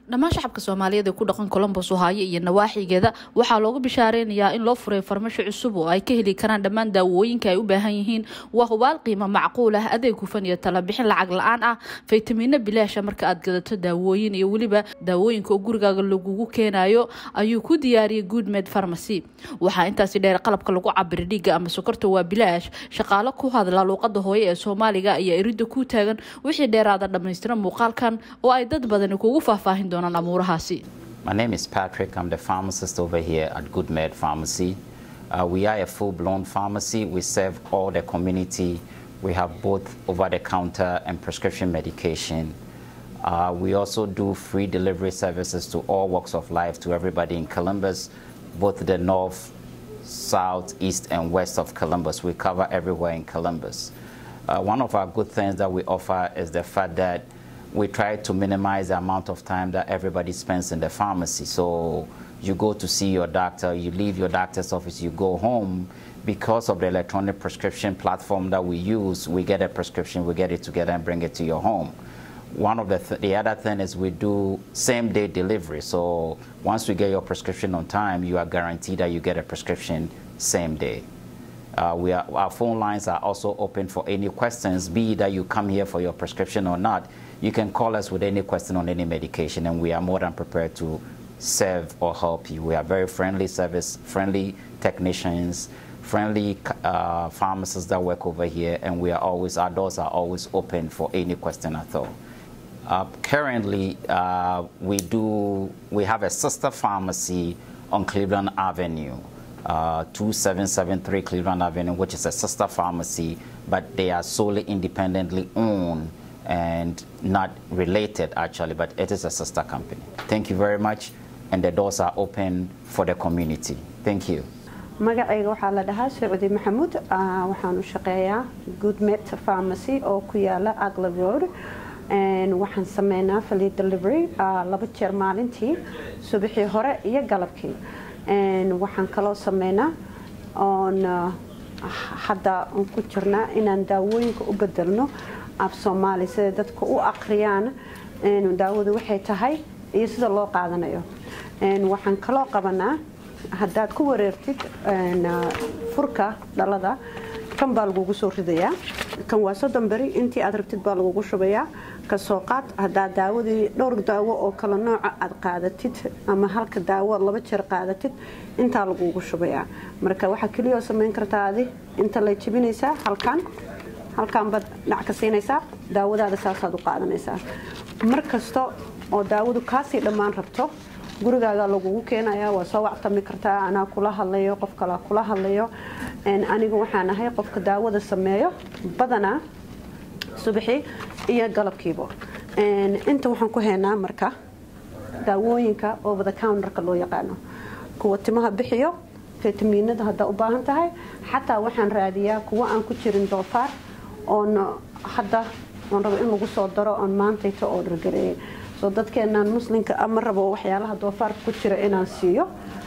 dhammaan shacabka soomaaliyeed ee ku dhaqan colombos ohaayo iyo nawaaxigeeda waxaa loogu bishaareynaya in loo furay farmasho cusub oo ay ka heli karaan dhammaan daawooyinka ay u baahan yihiin waa hubaal qiimo macquul ah adeeg hufan iyo talabixin lacag la-aan ah faytamiino bilaasha marka aad gadato daawooyin iyo weliba daawooyinka oo gurigaaga lagugu keenayo ayuu ku diyaariyay goodmed farmacy waxaa intaasi dheer qalabka lagu cabira dhiigga ama sokorta waa bilaash shaqaalo ku hadla luuqada hooye ee soomaaliga ayaa iridda ku taagan wixii dheeraada dhammaystira muuqaalkan oo ay dad badani kugu faahfaahin doonaan amuurahaasi My name is Patrick. I'm the pharmacist over here at Good Med Pharmacy. Uh, we are a full-blown pharmacy. We serve all the community. We have both over-the-counter and prescription medication. Uh, we also do free delivery services to all walks of life to everybody in Columbus, both the north, south, east, and west of Columbus. We cover everywhere in Columbus. Uh, one of our good things that we offer is the fact that we try to minimize the amount of time that everybody spends in the pharmacy. So you go to see your doctor, you leave your doctor's office, you go home. Because of the electronic prescription platform that we use, we get a prescription, we get it together and bring it to your home. One of the, th the other thing is we do same day delivery. So once we get your prescription on time, you are guaranteed that you get a prescription same day. Uh, we are, our phone lines are also open for any questions, be it that you come here for your prescription or not. You can call us with any question on any medication, and we are more than prepared to serve or help you. We are very friendly service, friendly technicians, friendly uh, pharmacists that work over here, and we are always, our doors are always open for any question at all. Uh, currently, uh, we do, we have a sister pharmacy on Cleveland Avenue. Uh, 2773 Cleveland Avenue, which is a sister pharmacy, but they are solely independently owned and not related actually, but it is a sister company. Thank you very much, and the doors are open for the community. Thank you. magacayga waxaa la dhahaa sacuudi maxamuud waxaan u shaqeeyaa goodmet pharmacy oo ku yaala agla road waxaan sameynaa fali delivery laba jeer maalintii subaxii hore iyo galabkii waxaan kaloo sameynaa oon hadda ku jirnaa inaan daawooyinka u bedelno af soomaali sida dadka u aqriyaan daawadu waxay tahay iyo sida loo qaadanayo waxaan kaloo qabanaa haddaad ku wareertid furka dhalada kan baa lagugu soo ridayaa kan waa soddon beri intii aad rabtid baa lagugu shubayaa kasoo qaad haddaad daawadii dhowr daawo oo kale nooca aad qaadatid ama halka daawo laba jeer qaadatid intaa lagugu shubayaa marka waxaa keliyoo samayn kartaa adi inta lay jebinaysaa halkan halkan baad dhac ka siinaysaa daawadaada saasaad u qaadanaysaa mar kasta oo daawadu kaasii dhammaan rabto gurigaaga lagugu keenaya waa soo wactami kartaa anaa kula hadlayo qof kalaa kula hadlayo anigu waxaan ahay qofka daawada sameeyo badanaa subaxii iyo galabkiiba inta waxaan ku haynaa marka daawooyinka over the counterka loo yaqaano kuwa timaha bixiyo fitamiinada haddaa u baahan tahay xataa waxaan raadiyaa kuwa aan ku jirin doofaar oon hadda oon rabo in lagu soo daro oon maantayta oo dhargareeyay soo dadkeenaan muslimka ama rabo waxyaalaha doofaarka ku jira inaan siiyo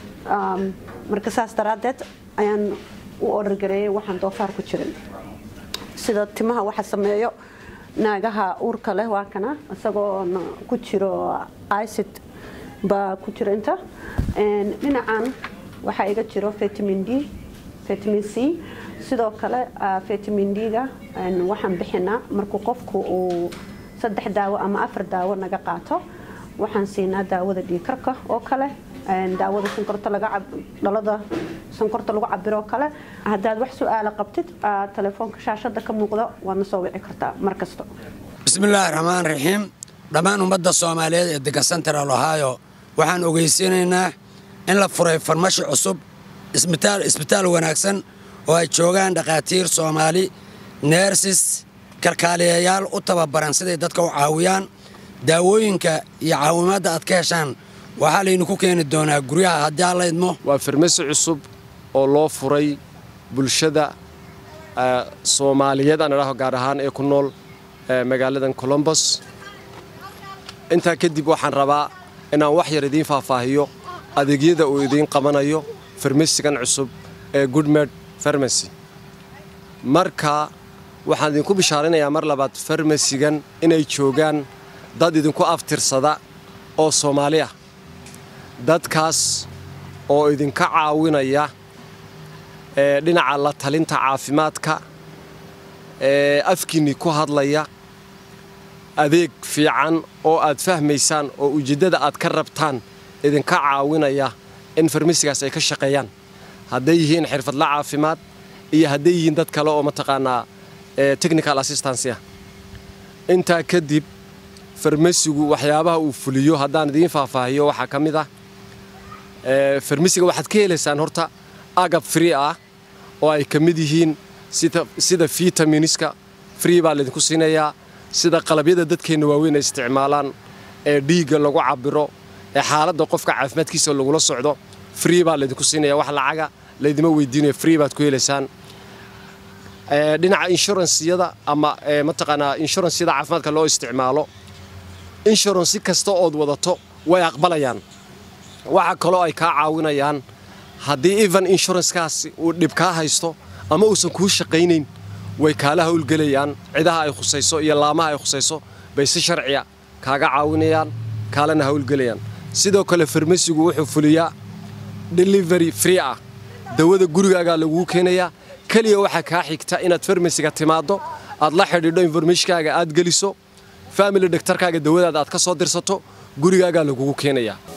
marka saas daraaddeed ayaan u orargareeyay waxaan doofaar ku jirin sida timaha waxa sameeyo naagaha uurka leh waa kana isagoo ku jiro icid baa ku jira inta dhinacan waxaa iga jiro vitamin d vitamin c sidoo kale vitamin d-ga waxaan bixinaa markuu qofku uu saddex daawo ama afar daawo naga qaato waxaan siinaa daawada dhiikarka oo kale daawada sonkorta dhalada sonkorta lagu cabiro oo kale haddaad wax su-aala qabtid telefoonka shaashada ka muuqda waadna soo wici kartaa mar kasta bismillaahi raxmaan raxiim dhammaan ummadda soomaaliyeed ee degan central ohio waxaan ogeysiinaynaa in la furay farmashi cusub isbitaal wanaagsan oo ay joogaan dhakhaatiir soomaali neersis kalkaaliyayaal u tababaran siday dadka u caawiyaan daawooyinka iyo caawimaadda aad ka heshaan waxaa laydinku keeni doonaa guryaha haddii aan la idmo waa farmasi cusub oo loo furay bulshada soomaaliyeed aan idhaaho gaar ahaan ee ku nool magaaladan colombos intaa kadib waxaan rabaa inaan wax yar idiin faahfaahiyo adeegyada uu idiin qabanayo farmasigan cusub ee goodmed farmasy marka waxaan idinku bishaarinayaa mar labaad farmasigan inay joogaan dad idinku aftirsada oo soomaali ah dadkaas oo idinka caawinaya dhinaca la talinta caafimaadka afkiinni ku hadlaya adeeg fiican oo aad fahmaysaan oo ujeeddada aad ka rabtaan idinka caawinaya in farmasigaas ay ka shaqeeyaan hadday yihiin xirfadla caafimaad iyo hadday yihiin dad kale oo mataqaanaa technical assistancy ah intaa kadib farmasigu waxyaabaha uu fuliyo haddaan idiin faahfaahiyo waxaa ka mid ah farmasiga waxaad ka helaysaan horta agab free ah oo ay ka mid yihiin sida vitaminiska free baa laydinku siinayaa sida qalabyada dadkeenna waaweyn ay isticmaalaan ee dhiigga lagu cabiro ee xaaladda qofka caafimaadkiisa lagula socdo free baa laydinku siinaya wax lacaga laydima weydiinayo free baad ku helaysaan dhinaca inshuransiyada ama mataqaanaa inshuransiyada caafimaadka loo isticmaalo inshuransi kasta ood wadato way aqbalayaan waxa kaloo ay kaa caawinayaan haddii even inshuranskaasi uu dhib kaa haysto ama uusan kuu shaqaynayn way kaala howlgelayaan cidaha ay khusayso iyo laamaha ay khusayso bay si sharciya kaaga caawinayaan kaalana howlgelayaan sidoo kale farmasigu wuxuu fuliyaa delivery free ah dawada gurigaagaa laguu keenayaa keliya waxaa kaa xigta inaad farmasiga timaaddo aad la xidhiidho informationkaaga aad geliso family dhaktarkaaga dawadaada aad ka soo dirsato gurigaagaa lagugu keenayaa